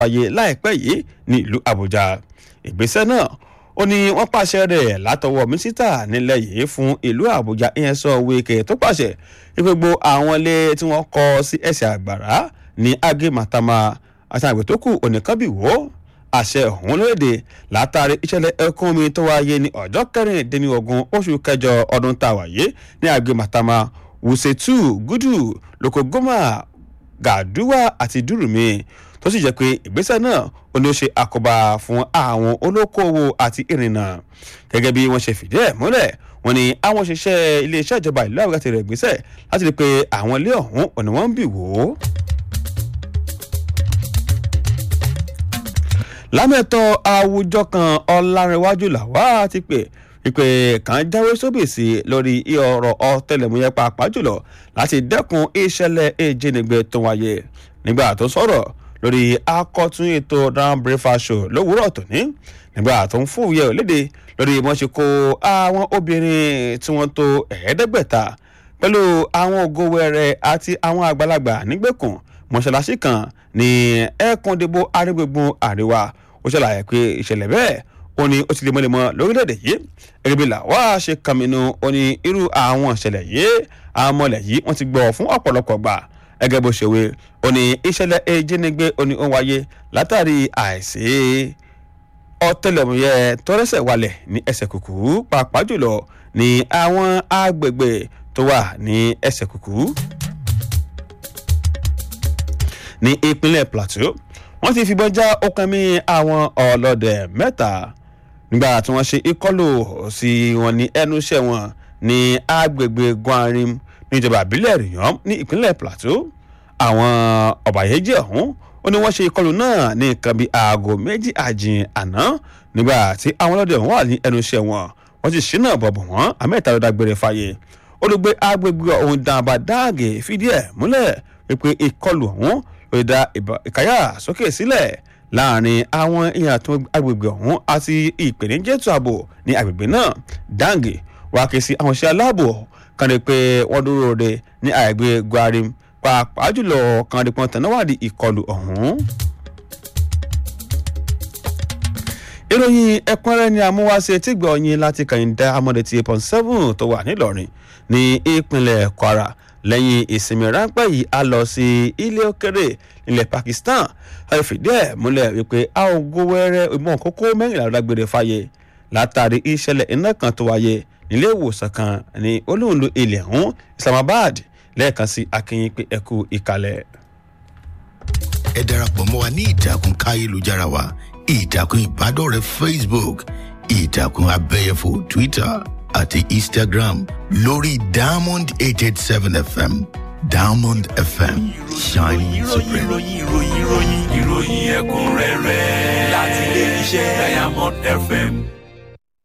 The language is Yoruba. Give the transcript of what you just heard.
wáyé láìpẹ́ yìí ní ìlú àbújá ìgbésẹ̀ náà ó ní wọ́n pàṣẹ rẹ̀ látọwọ́ mínísítà nílẹ̀ yìí fún ìlú àbújá ìyẹn sọ wíkẹ́ tó pàṣẹ ìgbogbo àwọn ilé tí wọ́n kọ́ sí ẹsẹ̀ àgbàrá ní agé màtàmá àti àgbẹ̀ tó kù oníkanbíwò àṣẹ ọ̀hún lóde látàrí ìṣẹ̀lẹ̀ ẹkún omi tó wáyé ní ọjọ́ kẹrìndínlógún oṣù kẹjọ ọdún tá a wáyé ní agé màtàmá wùsẹ̀tù gúdù lókògómà gàdúwà àti dùrùmí tó sì jẹ́ pé ìgbésẹ̀ náà ó ní ó ṣe àkóbá fún àwọn olókoòwò àti ìrìnnà gẹ́gẹ́ bí wọ́n ṣe fìdí ẹ̀ múlẹ̀ wọ́n ní àwọn òṣìṣẹ́ iléeṣẹ́ ìjọba ìlú àbúrò àti rẹ̀ gbésẹ̀ láti rí i pé àwọn ilé ọ̀hún ò ní wọ́n ń bì wò ó. lámẹ́tọ̀ àwùjọ kan ọ̀làrẹ̀wájú làwá ti pè wípé kàn jáwé sóbèsì lórí ọ̀rọ̀ ọ̀tẹlẹ̀múyẹ́ pàápàá jùlọ láti dẹ́kun ìṣẹ̀lẹ̀ ìjínigbé tó wáyé nígbà tó sọ̀rọ̀ lórí akọ́tún ètò round breakfast show lówùúrọ̀ tòní nígbà tó ń fòwúyẹ́ òlédè lórí wọ́n ṣe kó àwọn obìnrin tí wọ́n tó ẹ̀ẹ́dẹ́gbẹ̀ta pẹ̀lú àwọn ògo wẹrẹ àti àwọn àgbàlagbà nígbèkùn mọ́ṣáláṣí kan ní ẹ̀ẹ́kúndébó arígbègbè àríwá ó ṣàlàyé pé ìṣẹ̀lẹ̀ bẹ́ẹ̀ ó ní ó ti lè mọ́lẹ́mọ́ lórílẹ̀‐èdè yìí gẹ́gẹ́ bí làwa ṣe kàmínú ó ní irú àwọn ìṣẹ̀lẹ̀ yìí àwọn ọmọlẹ̀ yìí wọ́n ti gbọ́ fún ọ̀pọ̀lọpọ̀ gbà gẹ́gẹ́ bó ṣe wé ó ní ìṣẹ̀lẹ̀ ìjínigbé ó ní ó wáyé látàrí àìsí ọ̀tẹlẹ̀múyẹ́ tọ́rẹ́sẹ̀ walẹ̀ ní ẹsẹ̀ kùkú pàápàá jùlọ ní àwọn agbègbè tó wà ní ẹsẹ̀ kùkú. ní ìpínlẹ̀ plateau wọ́n ti fìbọn já ọkàn mi àwọn ọlọ́dẹ mẹ́ta nígbà tí wọ́n ṣe ìkọlù sí wọn ní ẹnu iṣẹ́ wọn ní agbègbè gwanrim níjọba àbílẹ̀ rìyàn ní ìpínlẹ̀ plateau àwọn ọ̀bàyéjẹ́ ọ̀hún ó ní wọ́n ṣe ìkọlù náà ní nǹkan bíi aago méjì àjìn àná nígbà tí àwọn ọlọ́dẹ ọ̀hún wà ní ẹnu iṣẹ́ wọn wọ́n ti ṣínà bọ̀bọ̀ wọ́n àmẹ́ta ló dágbére fáyé olùgbé agbègbè ọ̀hún dàbà dáàgè fìdí ẹ̀ múlẹ̀ wípé ìkọlù ọ̀hún ló dá ìkáyà sókè sílẹ̀ láàrin àwọn èèyàn tó agbègbè ọ̀hún àti ìpèníjẹ́tù ààbò ní agbègbè náà dáǹgè wàá ké sí àwọn iṣẹ́ aláàbò kan rí pé wọ́n dúró de ní àgbè gwarim pàápàá jùlọ kan rí pọ́n tẹ̀náwádìí ìkọlù ọ̀hún. ìròyìn ẹ̀kúnrẹ́rẹ́ ni àmúwáṣe tí gbọ́ yín láti kàyíndá amọ̀dé ti point seven tó wà nílọrin ní ìpínlẹ̀ kwara lẹ́yìn ìsinmi ráńpẹ́ yìí a lọ sí ilé òkèrè nílẹ̀ pakistan a lè fìdí ẹ̀ múlẹ̀ wípé a ò gbówẹ́rẹ́ ìmọ̀ kókó mẹ́rìnlá lágbèrè fàyè látàrí ìṣẹ̀lẹ̀ iná kan tó wáyé nílé ìwòsàn kan ní olóńlò ilẹ̀ ọ̀hún islamabad lẹ́ẹ̀kan sí akínyìn pé ẹkú ìkàlẹ̀. ẹ darapọ̀ mọ́ wa ní ìtàkùn káyélujára wa ìtàkùn ìbádọ́rẹ̀ẹ́ facebook ìtàkùn abẹ́yẹfò twitter àti instagram lórí diamond eight eight seven fm diamond fm shining supreme. ìròyìn ìròyìn ìròyìn ìròyìn ẹ̀kúnrẹ́rẹ́ láti ilé iṣẹ́ diamond fm.